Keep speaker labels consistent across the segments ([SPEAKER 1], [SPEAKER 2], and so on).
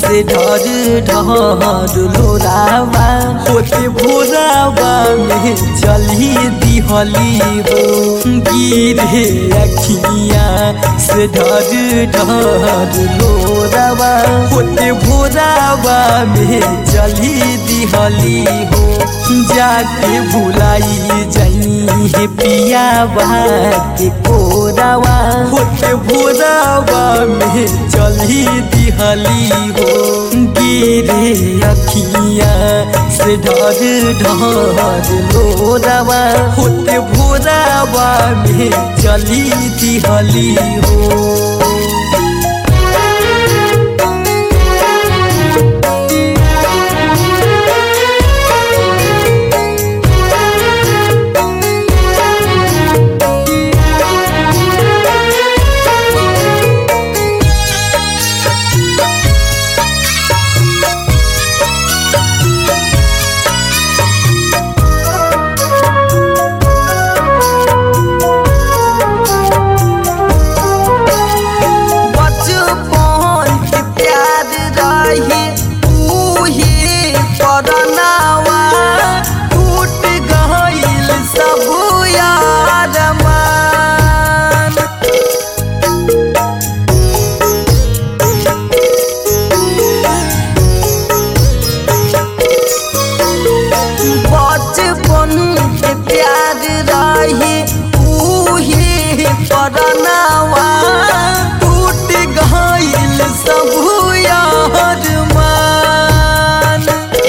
[SPEAKER 1] से ढर ढर लोरावा होते भोरावा में चली दिहली हो गिरे अखिया से ढर ढर लोरावा होते भोरावा में चली दिहली हो जाके भुलाई जाई हे पिया के कोरावा होते भोरावा में चली दिहली हो गिरे अखिया से ढर ढर लोरावा होते भोरावा में चली दिहली हो बचपन के प्यार रही उही करनावा टूट गईल सब यार मान बचपन के प्यार रही उही करनावा टूट गईल सब यार मान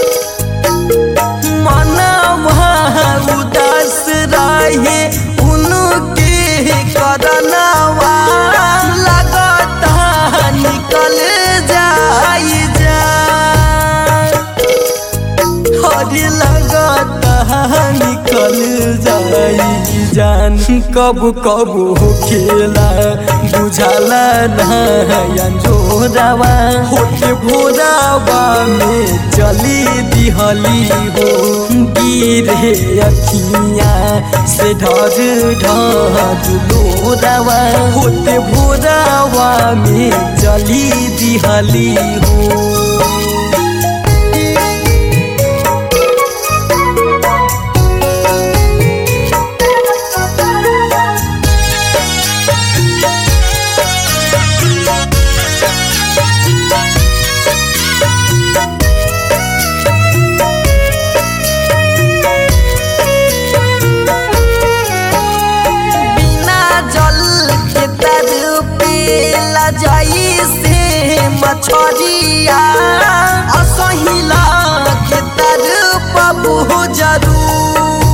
[SPEAKER 1] मनवा उदास रहे उनके करनावा लगता निकल जाई जान हरी लगता निकल जाई जान कब कब हो खेला बुझाला नयन जोरावा होते भोरावा में चली दिहली हो गिरे अखिया से ढर ढर लोरावा होते भोरावा में चली दिहली हो बिना जल के तर पेला जाई से मछरिया असहिला के तर पबू जरूर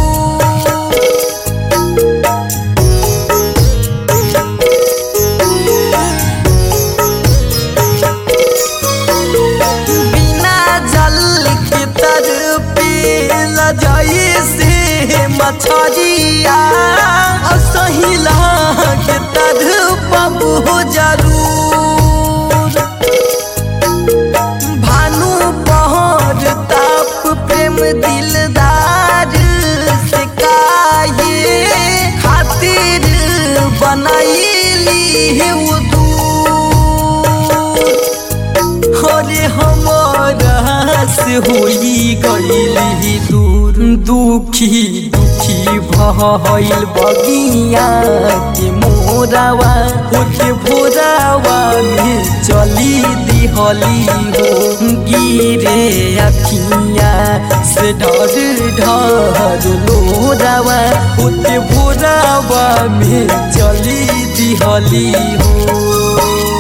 [SPEAKER 1] बिना जल के तर पेला जाई से मछरिया असहिला के तर पबू जरूर भानु पहर ताप प्रेम दिलदार से काहे खातिर बनैली वो दूर अरे हमारा से होई गईली दूर दुखी दुखी भइल बगिया के मोरावा होते भोरावा में चली दिहली हो गिरे अखिया से ढर ढर लोरावा होते भोरावा में चली दिहली हो